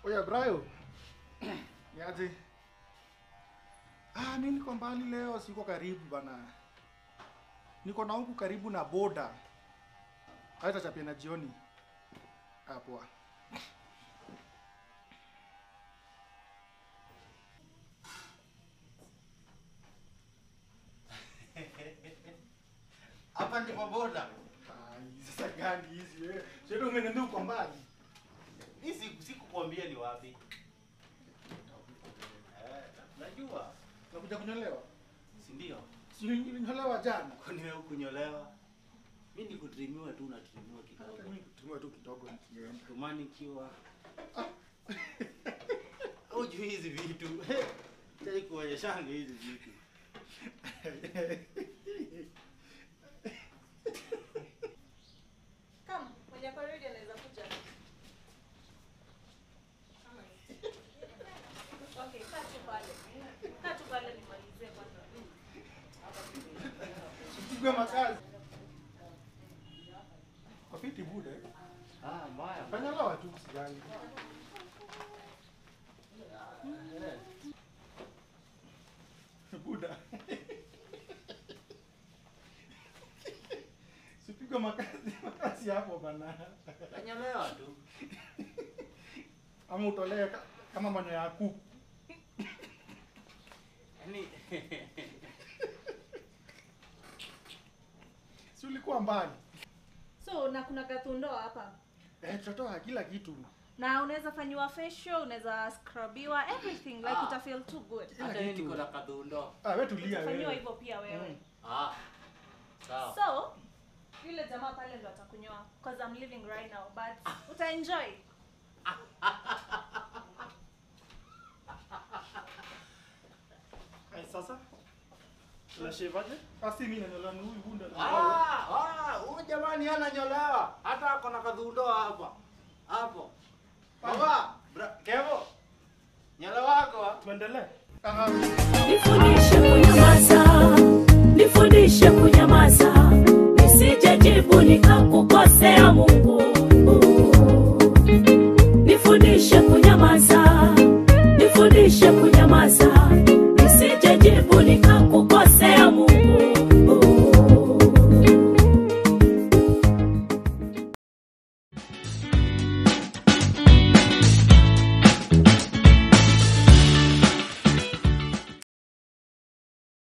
Oya Brayo. Niaje? Ah, mimi niko mbali leo, siko karibu bana. Niko na huku karibu na boda. Hata chapia na jioni. Ah, poa. Hapa ndipo boda. Ai, sasa gani hizi wewe? Sio umeniambia uko mbali. Hii siku sikukwambia ni wapi. Eh, najua. Unakuja kunyolewa? Si ndio? Si ulinyolewa jana? Kwani wewe kunyolewa? Mimi ni kutrimiwa tu na trimiwa Hata kidogo. mimi kutumia tu kidogo nikienda. Tumani kiwa. Hujui hizi vitu. Sitaki kuonyeshana hizi vitu. Come, mwenye ako ready anaweza kuja. Okay, kaa tu pale. Kaa tu pale nimalizie kwanza. Pigwe makazi. Kwa fiti bude. Ah, mbaya. Kanyolewa tu sijali. Buda. Sipigwe makazi makazi hapo bana. Nanyolewa tu. Ama utolee ka- kama manyo ya kuku. Yaani Si ulikuwa mbali. So, na kuna kathundo hapa. Eh, tutatoa kila kitu. Na unaweza fanyiwa facial, unaweza scrubiwa, everything like Ah. uta feel too good. Kila hata mimi kitu. niko na kadhundo. Ah, wewe tulia Utafanyiwa wewe. hivyo pia wewe. Mm. Ah. Sawa. So, yule jamaa pale ndo atakunyoa because I'm living right now but uta enjoy. Eh, sasa unashevaje? Basi mimi nanyolewa ni huyu bunda. Ah, ah, huyu jamani ananyolewa. Hata ako na kadhundo hapa. Hapo. Baba, bra, Kevo. Nywele wako ah. Tuendelee. Ah, Nifundishe kunyamaza, nifundishe kunyamaza, nisije jibu nikakukosea Mungu.